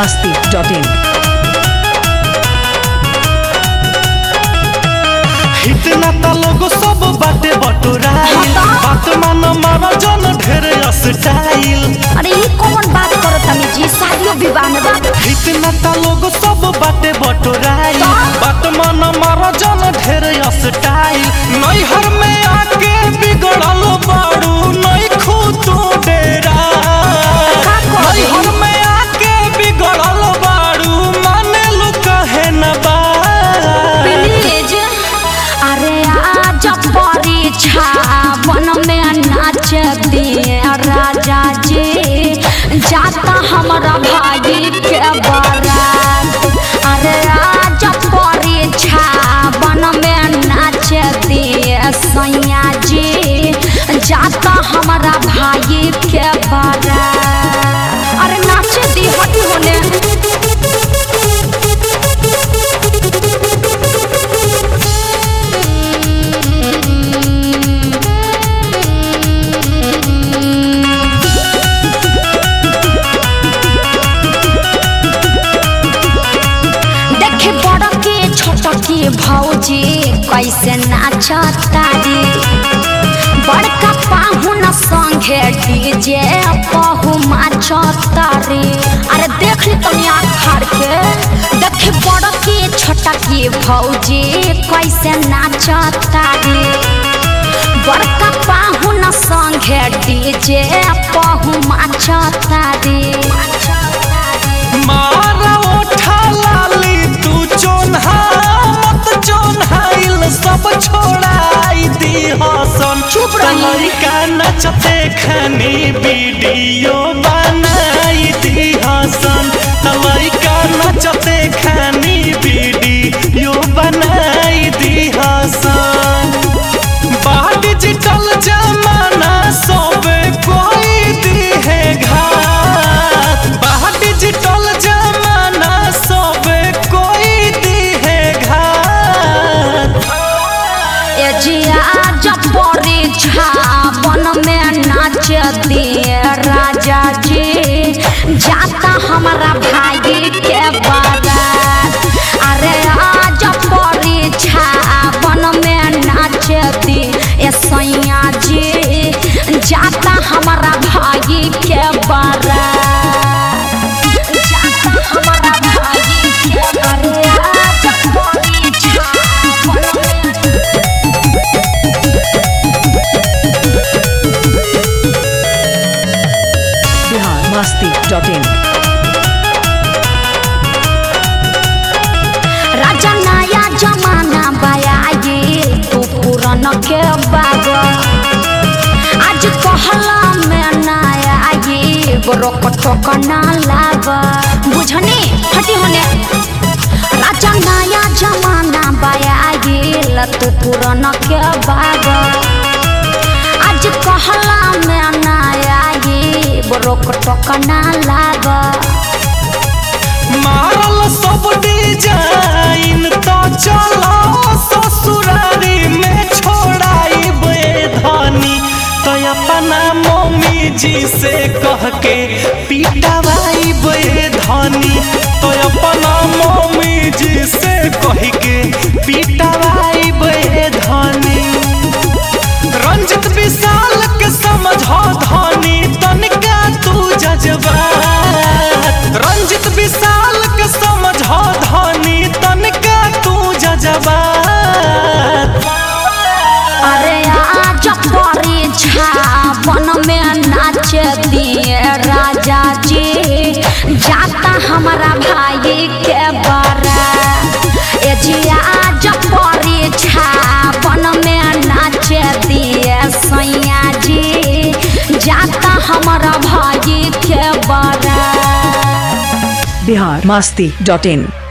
masti.in. इतना त लोग सब बाटे बटोराइल बात मान मारा जन ढेर स्टाइल अरे ये कौन बात करो तनी जी शादियों विवाह में बात इतना त लोग सब बाटे बटोराइल बात मान मारा जन ढेर स्टाइल नैहर में आके बिगड़ल बाड़ू नहीं खुद डेरा का करी? नैहर में आके बिगड़ल बाड़ू माने लो कहे न बा प्लीज अरे आज परीक्षा वन में नाच दिए राजा जी जाता हमारा भाई के बारात अरे आज परीक्षा वन में नाच दिए सैया जी जाता हमारा भाई के बारात अरे नाच दी हटी होने देखे बड़ के छोट के भौजी कैसे नाचतारी बड़का पाहुन संगे डीजे पहु माचतारी अरे देख ली तनी आखार के देखे बड़ के छोट के भौजी कैसे नाचतारी बड़का पाहुन संगे डीजे पहु माचतारी मारा उठा लाली तू चोन्हा मत चोन्हाइल सब छोड़ाई दी हसन चुप रही। लड़का नचते खनी वीडियो बनाई दी हसन लड़का नचते खनी वीडियो बनाई दी हसन बा डिजिटल जमाना सबे कोई दी है घात बा डिजिटल जमाना सबे कोई दी है घात ए जिया जब परीक्षा वन में नाच दिए राजा जी जाता हमारा भाई के बारात अरे आज परीक्षा वन में नाच दिए सैया जी जाता हमारा भाई के बारात जाता हमारा भाई के अरे आज परीक्षा वन में Bihar masti.in. राजा नया जमाना बयाए तू पुरान के बाग आज कहला में नया ये रोक टोक ना लाग बुझने हटी होने राजा नया जमाना बयाए तू पुरान के बाग आज कहला में नया ये रोक टोक ना लाग मारल सब डिजाइन तो चलो ससुरारी में छोड़ाई बे धनी तो अपना मम्मी जी से कह के पीटवाई बे धनी तो अपना मम्मी जी से कह के पीटवाई बे धनी रंजित विशाल के समझो धनी तनिका तू जज्बात रंजित विशाल के समझो धनी तनिका तू जज्बात अरे आज परीक्षा वन में नाच दिए राजा जी जाता हमारा भाई के बारात ए जी आज परीक्षा वन में नाच दिए सैया जी जाता हमारा भाई के बारात Bihar masti.in.